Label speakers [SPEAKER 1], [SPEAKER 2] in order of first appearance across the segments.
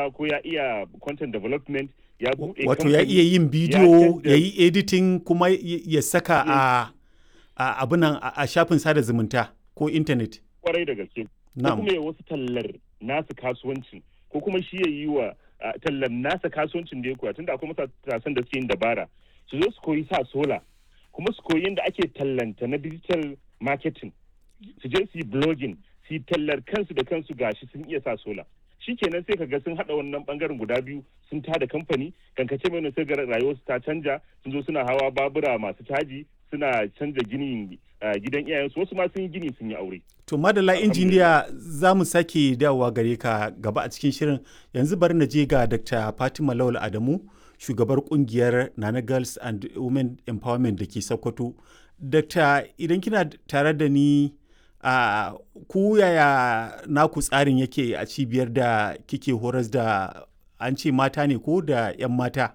[SPEAKER 1] rubuta ko ya iya content development ya buɗe
[SPEAKER 2] wato ya
[SPEAKER 1] kamfani,
[SPEAKER 2] iya yin bidiyo
[SPEAKER 1] canza-
[SPEAKER 2] ya yi editing kuma ya ya saka a a abunan a a shafin sada zumunta ko intanet
[SPEAKER 1] kwarai da gaske ko
[SPEAKER 2] na'am
[SPEAKER 1] kuma ya wasu tallar nasu kasuwancin ko kuma shi ya yi wa ah, tallar nasa kasuwancin da ya koya tunda akwai matasan da suke yin dabara su zo su koyi sa sola kuma su koyi yadda ake tallanta na digital marketing su je su yi blogging su yi tallar kansu da kansu gashi sun iya sa sola shikenan sai ka ga sun hada wannan bangaren guda biyu sun tada kamfani kankace mai sai ga rayuwarsu ta canja sun zo suna hawa babura masu caji suna canza ginin ah, gidan iyayensu wasu ma sun yi gini sun yi aure
[SPEAKER 2] to madalla injiniya za mu sake dawowa gare ka gaba a cikin shirin yanzu bari na je ga dr fatima lawal adamu shugabar kungiyar nana girls and women empowerment da ke sokoto dr idan kina tare da ni a ku yaya naku tsarin yake a cibiyar da kike horas da an ce mata ne ko da 'yan mata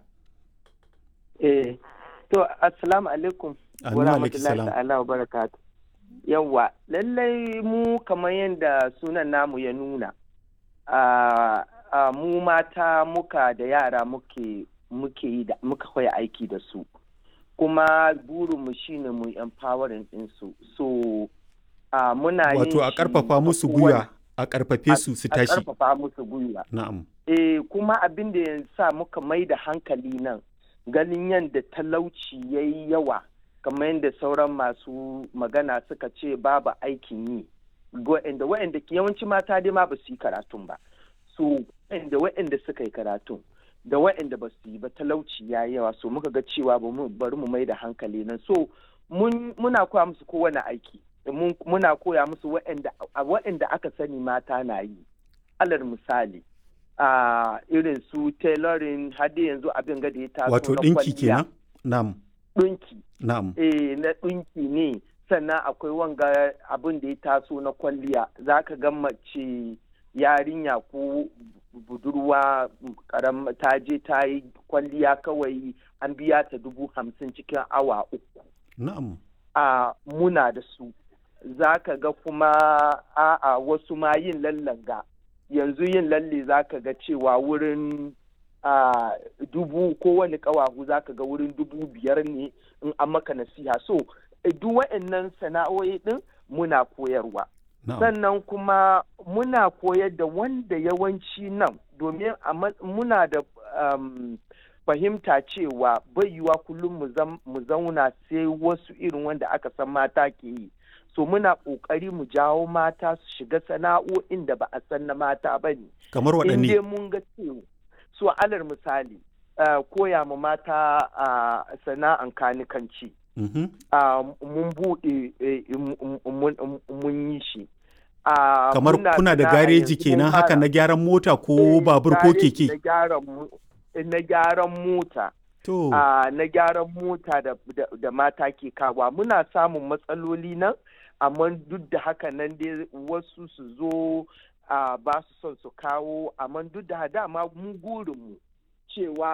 [SPEAKER 3] Eh, to assalamu alaikum
[SPEAKER 2] Amin
[SPEAKER 3] wa
[SPEAKER 2] wa alaikum
[SPEAKER 3] rahmatullahi
[SPEAKER 2] salam.
[SPEAKER 3] ta'ala wa barakatu. Yawwa, lallai mu kamar yadda sunan namu ya nuna, a a mu mata muka da yara muke muke yi da muka koya aiki da su. Kuma burinmu shine mu empowering ɗinsu. So, a muna yin
[SPEAKER 2] wato a
[SPEAKER 3] shi
[SPEAKER 2] karfafa musu
[SPEAKER 3] kowane-
[SPEAKER 2] gwiwa a karfafe su su
[SPEAKER 3] a
[SPEAKER 2] tashi
[SPEAKER 3] karfafa musu gwiwa.
[SPEAKER 2] na'am
[SPEAKER 3] Eh, kuma abin da ya sa muka mai da hankali nan ganin yadda talauci ya yi yawa kamar yadda sauran masu magana suka ce babu aikin yi wa'anda wa'anda yawanci mata dai ma ba su yi karatun ba so wa'anda wa'anda suka yi karatun da wa'anda ba su yi ba talauci ya yi yawa so muka ga cewa ba mu- bari mu mai da hankali nan so mun- muna koya musu kowane aiki Mun- muna koya musu wa'anda a wa'anda aka sani mata na yi alal misali a irin su tailoring har da yanzu abin ga da ya taso
[SPEAKER 2] wato
[SPEAKER 3] na
[SPEAKER 2] ɗinki
[SPEAKER 3] kwalliya.
[SPEAKER 2] kenan na'am
[SPEAKER 3] ɗinki
[SPEAKER 2] na'am
[SPEAKER 3] eh na ɗinki ne sannan akwai wanga abin da ya taso na kwalliya za ka ga mace yarinya ko budurwa karam ta je ta yi kwalliya kawai an biya ta dubu hamsin cikin awa uku
[SPEAKER 2] na'am
[SPEAKER 3] a muna da su za ka ga kuma a'a wasu ma yin lallanga yanzu yin lalle za ka ga cewa wurin a dubu kowane kawahu za ka ga wurin dubu biyar ne in an maka nasiha so eh, duk wa'annan sana'o'i din muna koyarwa
[SPEAKER 2] na'am
[SPEAKER 3] sannan kuma muna koyar da wanda yawanci nan domin a ma- muna da um, fahimta cewa bai yiwa kullum mu zam- mu zauna sai wasu irin wanda aka san mata ke yi so muna ƙoƙari mu jawo mata su shiga sana'o'in da ba a san na mata ba ne
[SPEAKER 2] kamar
[SPEAKER 3] in dai
[SPEAKER 2] waɗanne
[SPEAKER 3] mun ga cewa so alal misali uh, koya ma mata uh, sana'an kanikanci
[SPEAKER 2] Mhm.
[SPEAKER 3] uh, mun buɗe eh, mun- mun mun yi shi Uh,
[SPEAKER 2] kamar
[SPEAKER 3] muna
[SPEAKER 2] kuna da
[SPEAKER 3] sana'a
[SPEAKER 2] gareji
[SPEAKER 3] yanzu mun
[SPEAKER 2] kenan haka
[SPEAKER 3] fara.
[SPEAKER 2] na gyaran mota ko
[SPEAKER 3] Eh,
[SPEAKER 2] babur ko
[SPEAKER 3] gareji Na
[SPEAKER 2] keke
[SPEAKER 3] gyaran mo- na gyaran mota
[SPEAKER 2] to
[SPEAKER 3] a na gyaran mota da, da, da mata ke kawa muna samun matsaloli nan amma duk da haka nan dai wasu su zo a ba su son su kawo amma duk da dama mu gurinmu cewa